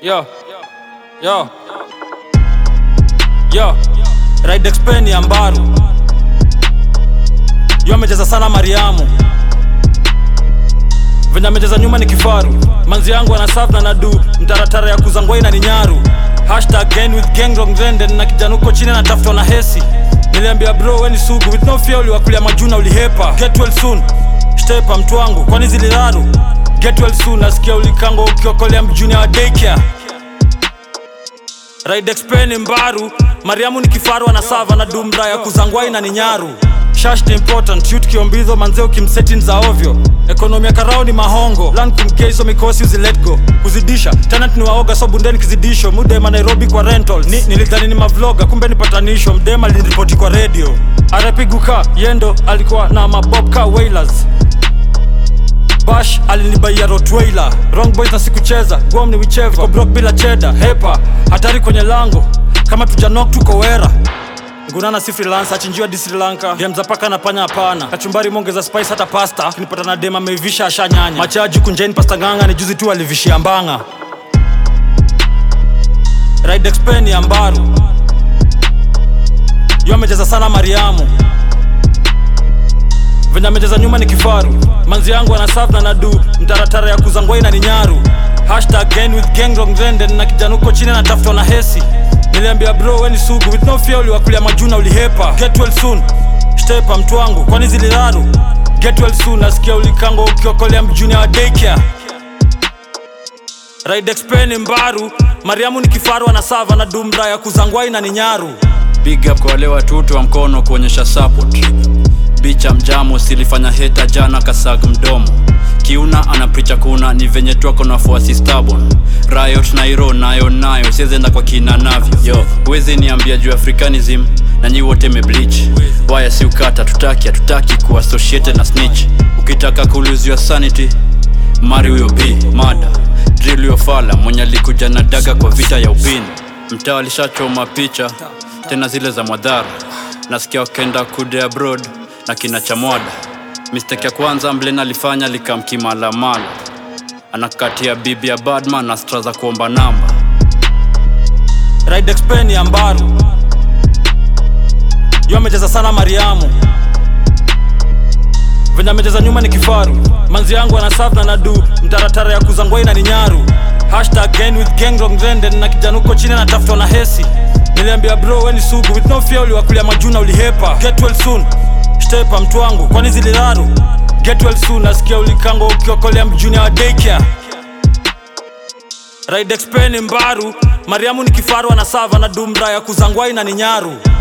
Yo. Yo. Yo. Ride Expen ya Mbaru. Yo amecheza sana Mariamu. Venye amecheza nyuma ni kifaru. Manzi yangu anasafu na nadu mtaratara ya kuzangwai na ni nyaru. Hashtag gang with gang wrong trend na kijana huko chini anatafutwa na hesi. Niliambia bro we ni sugu with no fear uliwakulia majuna ulihepa. Get well soon. Stepa mtu wangu kwani ziliraru. Get well soon nasikia ulikango ukiokolea mjuni wa daycare. Ride Expen Mbaru, Mariamu ni kifaru anasava na dumra ya kuzangwai na ni nyaru. Shash ni important, shoot kiombizo manzeo kimsetin za ovyo. Ekonomi ya karao ni mahongo, land kumkeiso mikosi uzi let go. Kuzidisha, tenant ni waoga so bundeni kizidisho. Mudema Nairobi kwa rentals. Ni, nilidhani ni mavloga, kumbe ni patanisho. Mdema aliniripoti kwa radio. Arapiguka, yendo alikuwa na mabob ka wailers. Bash alinibaia Rottweiler Wrong boys na sikucheza Guam ni wicheva Niko broke bila cheda Hepa Hatari kwenye lango Kama tujanok tuko wera Ngunana si freelancer achinjiwa di Sri Lanka Game za paka na panya hapana Kachumbari mongeza spice hata pasta Kinipata na dema ameivisha asha nyanya Machaji kunjeni pasta nganga ni juzi tu alivishia mbanga Ride Expen ya Mbaru Yo amecheza sana Mariamu venye amecheza nyuma ni kifaru manzi yangu anasafu na nadu mtaratara ya kuzangwai na ni nyaru hashtag gang with gang wrong trend na kijana huko chini anatafutwa na hesi niliambia bro we ni sugu with no fear uliwakulia majuna ulihepa get well soon stepa mtu wangu kwani ziliraru get well soon nasikia ulikango ukiokolea mjuni wa daycare Ride Expen Mbaru, Mariamu ni kifaru anasava na dumra ya kuzangwai na ni nyaru Big up kwa wale watoto wa mkono kuonyesha support. Bicha mjamo silifanya heta jana kasag mdomo. Kiuna anapricha kuna ni venye tu ako na wafuasi stubborn. Riot Nairo nayo nayo siezenda kwa kina navyo. Yo, huwezi niambia juu Africanism na nyi wote mebleach. Waya si ukata tutaki hatutaki kuassociated na snitch. Ukitaka kuluziwa sanity mari huyo b mada drill huyo fala mwenye alikuja na daga kwa vita ya upini mtaa alishachoma picha tena zile za mwadhara nasikia wakenda kude abroad na kina chamwada mistake ya kwanza mlen alifanya likamkimalamala anakatia bibi ya badman na stra za kuomba namba Ride Expen ya Mbaru Yo amecheza sana Mariamu venye amecheza nyuma ni kifaru manzi yangu anasafu na nadu mtaratara ya kuzangwai na ni nyaru hashtag gang with gang wrong trend na kijana huko chini anatafutwa na hesi niliambia bro we ni sugu with no fear uliwakulia majuna ulihepa get well soon stepa mtu wangu kwani ziliraru get well soon nasikia ulikango ukiokolea mjuni wa daycare Ride Expen Mbaru, Mariamu ni kifaru anasava na dumra ya kuzangwai na ni nyaru